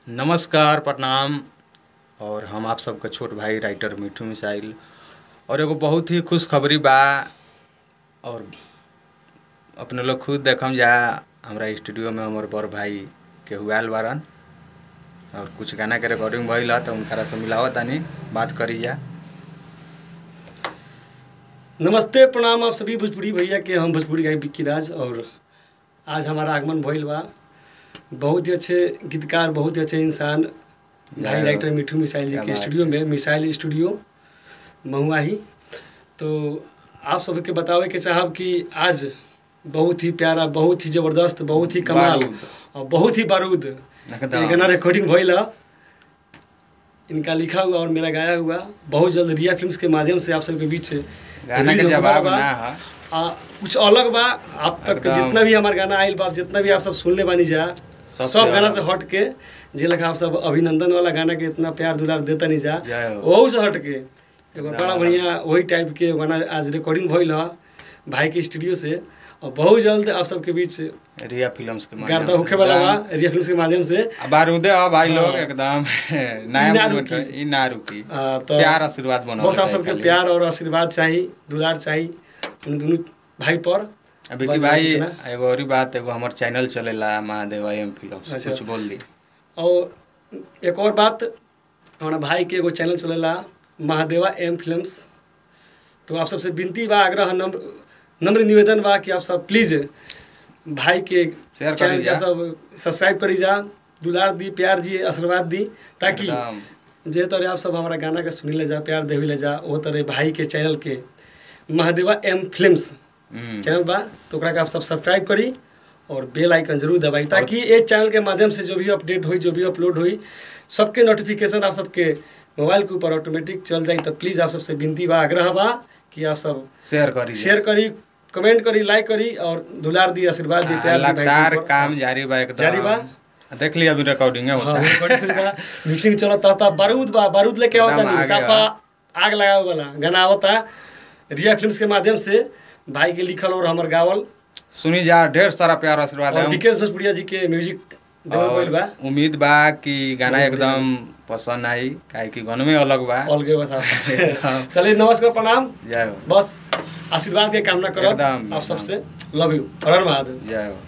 नमस्कार प्रणाम और हम आप सबके छोट भाई राइटर मिठू मिसाइल और एगो बहुत ही खुशखबरी बा और अपने लोग खुद देखम जा हमरा स्टूडियो में हमर बड़ भाई के हुआल बारन और कुछ गाना के रिकॉर्डिंग भइल ह तो उनकरा से मिलावत तानी बात करी जा नमस्ते प्रणाम आप सभी भोजपुरी भैया के हम भोजपुरी गायक विक्की राज और आज हमारा आगमन भइल बा बहुत ही अच्छे गीतकार बहुत ही अच्छे इंसान भाई जय हो। राइटर मिठू मिसाइल जी क्या के बात स्टूडियो में मिसाइल स्टूडियो महुआ ही तो आप सबके बतावे के चाहब कि आज बहुत ही प्यारा बहुत ही ज़बरदस्त बहुत ही कमाल बारूद। और बहुत ही बारूद एकदम। ये गाना रिकॉर्डिंग भइल ह इनका लिखा हुआ और मेरा गाया हुआ बहुत जल्द रिया फिल्म्स के माध्यम से आप सबके बीच गाना release के होने जवाब वाला बा। ना है आ, कुछ अलग बा अब तक एकदम। जितना भी हमार गाना आइल बा जितना भी आप सब सुनले बानी जा सबसे सब गाना अलग। से हट के जे लगा आप सब अभिनंदन वाला गाना के इतना प्यार दुलार देता नहीं जा जय हो। वहू से हट के एगो एकदम बड़ा अलग। बढ़िया वही टाइप के गाना आज रिकॉर्डिंग भइल ह भाई के स्टूडियो से और बहुत जल्द आप सबके बीच रिया फिल्म्स के माध्यम गार्दा से होखे वाला बा एकदम। रिया फिल्म्स के माध्यम से अब बारूदे हो भाई लोग हाँ। एकदम ई नया ना मूवमेंट रुकी। ई ना रुकी आ, तो प्यार आशीर्वाद बनाओ बस आप सबके प्यार और आशीर्वाद चाहिए दुलार चाहिए उन दोनों भाई पर अभी बस की और भाई कुछ ना। एगो और ही बात एगो हमर चैनल चलेला महादेव एम फिल्म्स अच्छा। कुछ बोल दी और एक और बात हमारा भाई के एगो चैनल चलेला महादेवा एम फिल्म्स तो आप सबसे विनती बा आग्रह नम्र नम्र निवेदन बा कि आप सब प्लीज़ भाई के शेयर चैनल करी के आप जा। सब सब्सक्राइब करी जा दुलार दी प्यार दी आशीर्वाद दी ताकि एकदम। जे तरह आप सब हमारा गाना के सुनी ले जा प्यार देवी ले जा वो तरह भाई के चैनल के महादेवा एम फिल्म्स हम्म। चैनल बा तो ओकरा के आप सब सब्सक्राइब करी और बेल आइकन जरूर दबाई ताकि ये चैनल के माध्यम से जो भी अपडेट हुई जो भी अपलोड हुई सबके नोटिफिकेशन आप सबके मोबाइल के ऊपर ऑटोमेटिक चल जाई तो प्लीज़ आप सबसे विनती बा आग्रह बा कि आप सब शेयर करी शेयर करी कमेंट करी लाइक करी और दुलार दी आशीर्वाद दी प्यार दी भाई लगातार के ऊपर। काम जारी बा एकदम जारी बा? देख ली अभी रिकॉर्डिंग हाँ होता है recording बा, मिक्सिंग चलता था बारूद बा बारूद लेके एकदम आवता नहीं आगे साफा आग लगावे वाला गाना आवता रिया फिल्म्स के माध्यम से भाई के लिखल और हमर गावल सुनी जा ढेर सारा प्यार आशीर्वाद और है विकेश भोजपुरिया जी के म्यूजिक देवल गइल बा और उम्मीद बा कि गाना बहुत एकदम पसंद आई काहे कि गानवे अलग बा ऑल गए बस आप चलिए नमस्कार प्रणाम जय हो बस आशीर्वाद के कामना करब एकदम, आप एकदम। सबसे लव यू हर हर महादेव जय हो